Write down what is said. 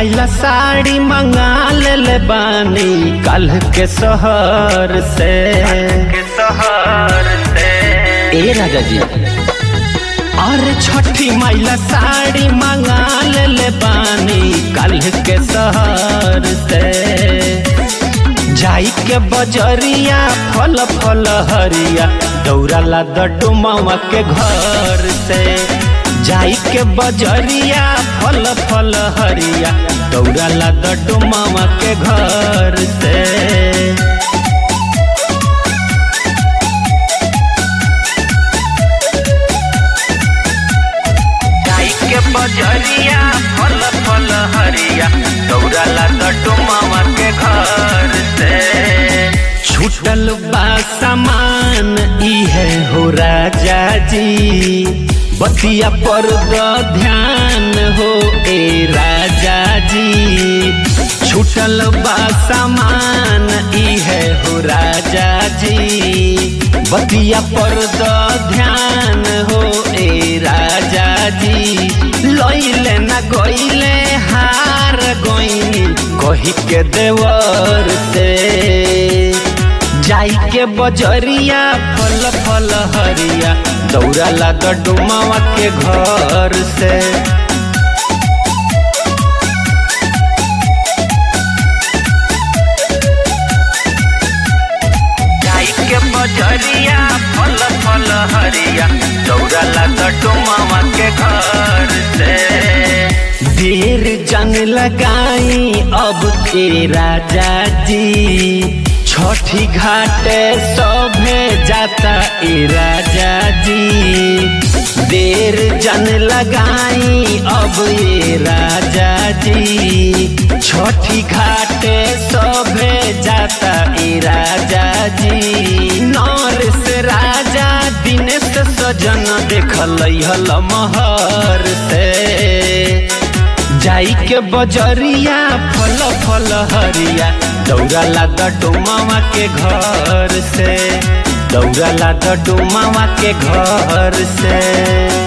माइला साड़ी मंगा ले बानी कल के शहर से के शहर से ए राजा जी अरे छठी माइला साड़ी मंगा ले बानी कल के शहर से जाई के बजरिया फल फल हरिया दौड़ाला डुमावा के घर से जाई के बजरिया फल फल हरिया दौड़ाला डुमावा के घर से गाई के बजरिया फल फल हरिया दौड़ाला डुमावा के घर से छूटल बा सामान इहे हो राजा जी बतिया पर द ध्यान हो ए राजा जी छूटल बा सामान इहे हो राजा जी बतिया पर द ध्यान हो ए राजा जी लइले ना गइले हार गइनी कही के देवर से जाई के बजरिया फल फल हरिया दौड़ाला डुमावा के घर से गाई के बजरिया फल फल हरिया दौड़ाला डुमावा के घर से देर जंग लगाई अब के राजा जी छठी घाट सभे जाता ए राजा जी देर जन लगाई अब ये राजा जी छठी घाट सभे जाता ए राजा जी नरस राजा दिनेश सजन देखल हल महर से जाई के बजरिया फल फल हरिया दौड़ाला डुमावा के घर से दौड़ाला डुमावा के घर से